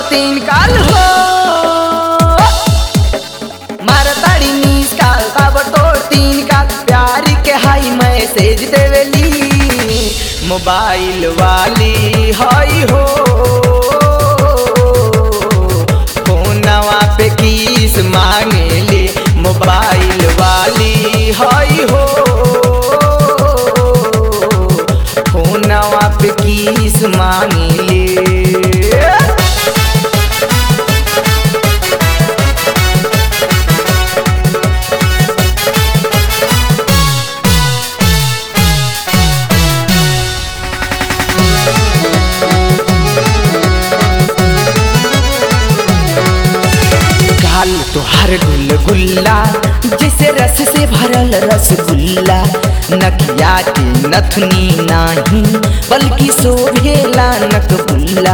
तीन काल हो मारताड़ी नीस काल ताब तोड़ तीन काल प्यार के हाई मैसेज देवेली मोबाइल वाली हाई हो फोनवा पे किस मांगेली मोबाइल वाली हाई हो फोनवा पे किस मांगेली गाल तोहर गुलगुल्ला जैसे रस से भरल रसगुल्ला नकिया के नथनी नाही बल्कि शोभेला नकबुल्ला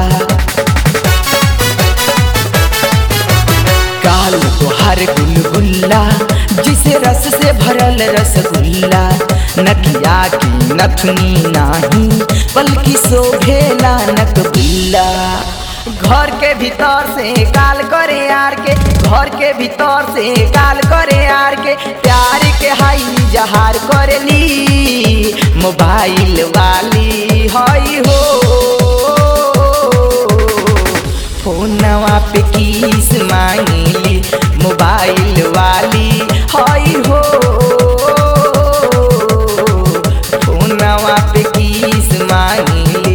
गाल तोहर गुलगुल्ला जिसे रस से भरल रसगुल्ला नकिया की नथनी नाही बल्कि शोभेला नकबुल्ला घर के भीतर से गाल करे यार के घर के भीतर से गाल करे यार के प्यार के हाई जहार करेली मोबाइल वाली हई हो फोनवा पे किस मांगली मोबाइल वाली हई हो फोनवा पे किस मांगली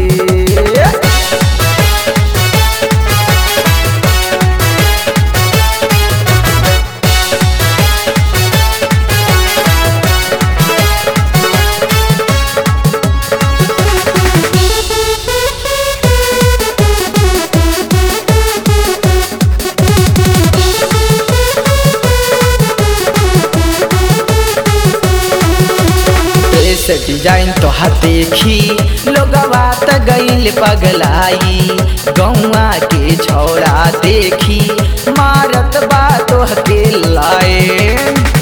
ऐसे डिजाइन तोहर देखी लोगवा त गईल पगलाई गौआ के छौड़ा देखी मारत बा तोहके लाए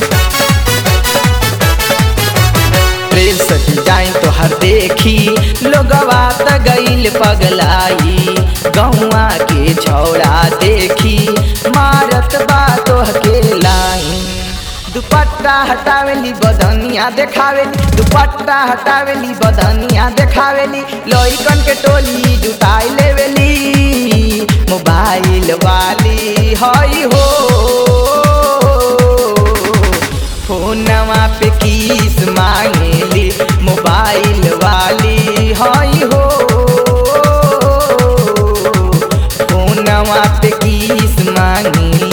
प्रेस डिजाइन तोहर देखी लोगवा त गईल पगलाई गौआ के छौड़ा देखी मारत बा तोहके लाइन दुपट्टा हटावेली बदनिया देखावेली दुपट्टा हटावेली बदनिया देखावेली लइकन के टोली जुटाई लेवेली मोबाइल वाली हई हो फोनवा पे किस मांगेली मोबाइल वाली हई हो फोनवा पे किस मांगेली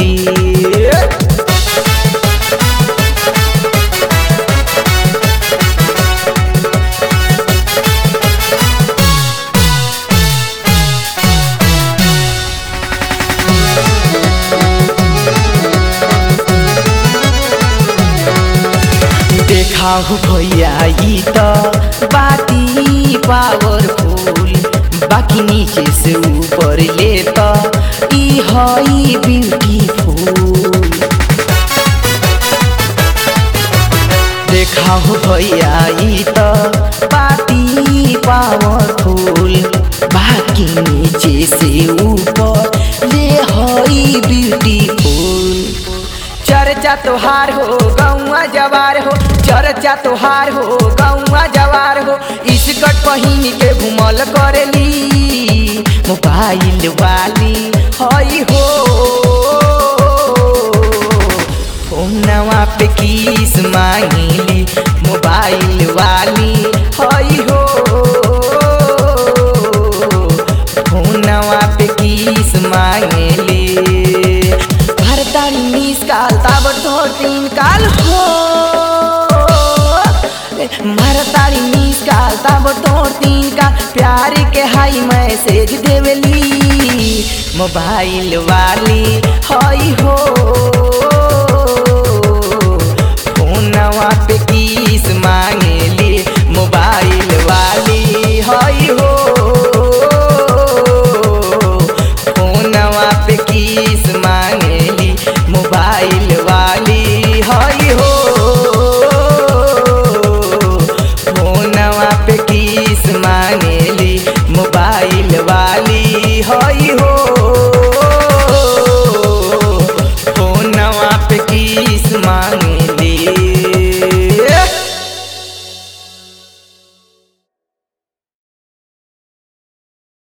देखा हो भैया ई त बाती पावरफुल बाकी नीचे से ऊपर ले त ई हई ब्यूटीफुल देखा हो भैया ई त बाती पावरफुल बाकी नीचे से ऊपर ले हई ब्यूटीफुल चर्चा तोहार हो गौआ जवार हो चर्चा तोहार हो गौआ जवार हो इसकट पहिन के घुमल करेली मोबाइल वाली हई हो फोनवा पे किस मांगली मोबाइल वाली हई हो फोनवा पे किस मांगली भारतारी मिस काल ताबड़तोड़ तीन काल हो भारतारी मिस काल ताबड़तोड़ तीन काल प्यार के हाई मैसेज देवेली मोबाइल वाली हई हो